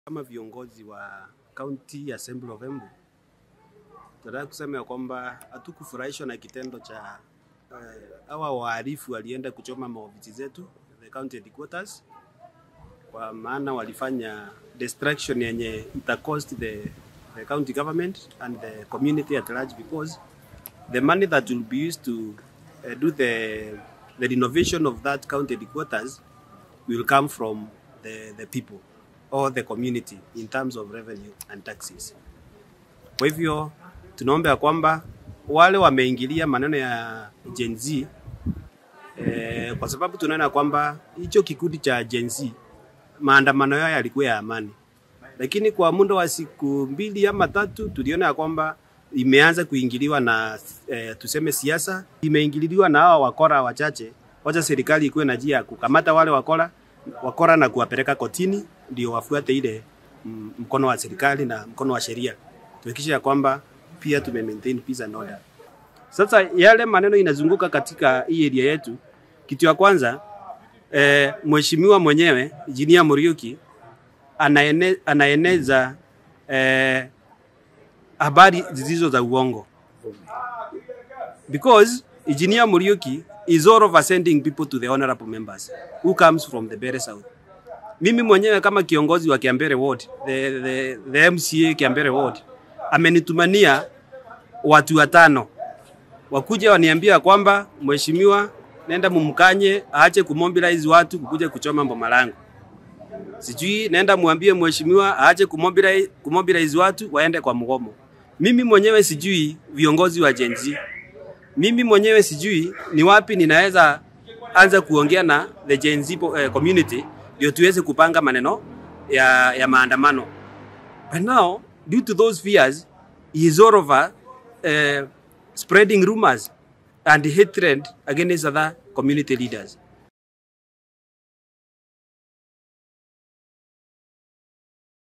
Kama viongozi wa County Assembly of Embu nataka kusema ya kwamba hatukufurahishwa na kitendo cha eh, hawa wahalifu walienda kuchoma maofisi zetu the county headquarters, kwa maana walifanya destruction yenye ita cost the, the county government and the community at large because the money that will be used to uh, do the, the renovation of that county headquarters will come from the, the people or the community in terms of revenue and taxes. Kwa hivyo tunaomba ya kwamba wale wameingilia maneno ya Gen Z eh, kwa sababu tunaona kwamba hicho kikundi cha Gen Z maandamano yao yalikuwa ya amani, lakini kwa muda wa siku mbili ama tatu tuliona ya kwamba imeanza kuingiliwa na eh, tuseme siasa, imeingililiwa na hawa wakora wachache. Wacha serikali ikuwe na njia ya kukamata wale wakora wakora na kuwapeleka kotini, ndio wafuate ile mm, mkono wa serikali na mkono wa sheria, tuhakikishe ya kwamba pia tume maintain peace and order. Sasa yale maneno inazunguka katika hii area yetu, kitu ya kwanza eh, mheshimiwa mwenyewe Engineer Muriuki anaene, anaeneza eh, habari zisizo za uongo because Engineer Muriuki is all over sending people to the honorable members who comes from the Bere South. Mimi mwenyewe kama kiongozi wa Kiambere Ward, the, the, the MCA Kiambere Ward, amenitumania watu watano wakuja waniambia kwamba mheshimiwa, nenda mumkanye aache kumobilize watu kukuja kuchoma mboma langu. Sijui nenda muambie mheshimiwa aache kumobilize, kumobilize watu waende kwa mgomo. Mimi mwenyewe sijui viongozi wa Gen Z. Mimi mwenyewe sijui ni wapi ninaweza anza kuongea na the Gen Z eh, community ndio tuweze kupanga maneno ya, ya maandamano. But now due to those fears he is all over uh, spreading rumors and hatred against other community leaders.